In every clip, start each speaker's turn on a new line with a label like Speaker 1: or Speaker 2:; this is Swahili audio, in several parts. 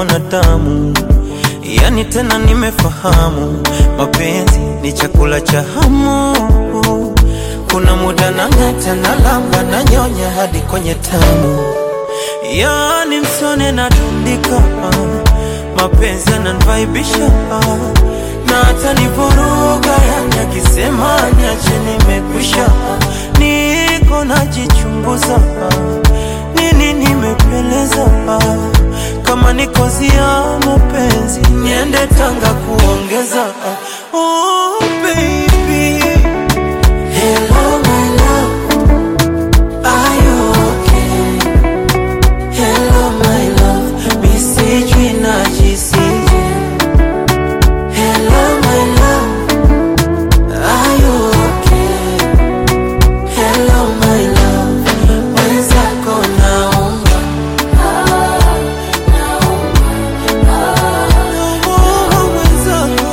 Speaker 1: mwanadamu, yani tena nimefahamu mapenzi ni chakula cha hamu. Kuna muda nang'ata na lamba na nyonya hadi kwenye tamu, yani msone na tundika, mapenzi yananivaibisha na hata nivuruga, yani akisema niache nimekwisha, niko najichunguza nini nimepeleza kama ni kozi ya mapenzi niende Tanga kuongeza oh, baby. Hello, my love. Are you okay? Hello, my love. Mi sijui najisije. Hello, my love. Are you okay? Hello, my love. Mwenzako naomba. Oh, mwenzako.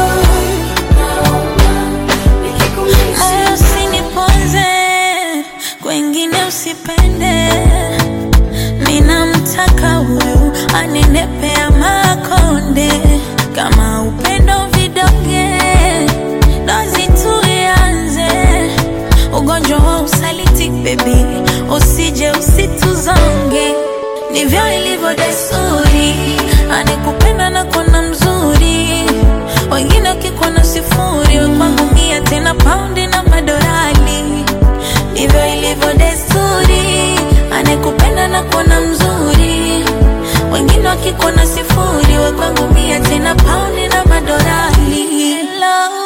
Speaker 2: Moyo usiniponze, kwengine usipende. Ninamtaka huyu anenepea makonde, kama upendo vidonge, dozi tuianze. Ugonjwa wa usaliti baby, usije usituzonge, ndivyo ilivyo desturi, anekupenda na kona mzuri wengine wakikuona sifuri, we kwangu mia tena paundi na madorali. Ndivyo ilivyo desturi, anekupenda na kuona mzuri, wengine wakikuona sifuri, we kwangu mia tena paundi na madorali. Hello,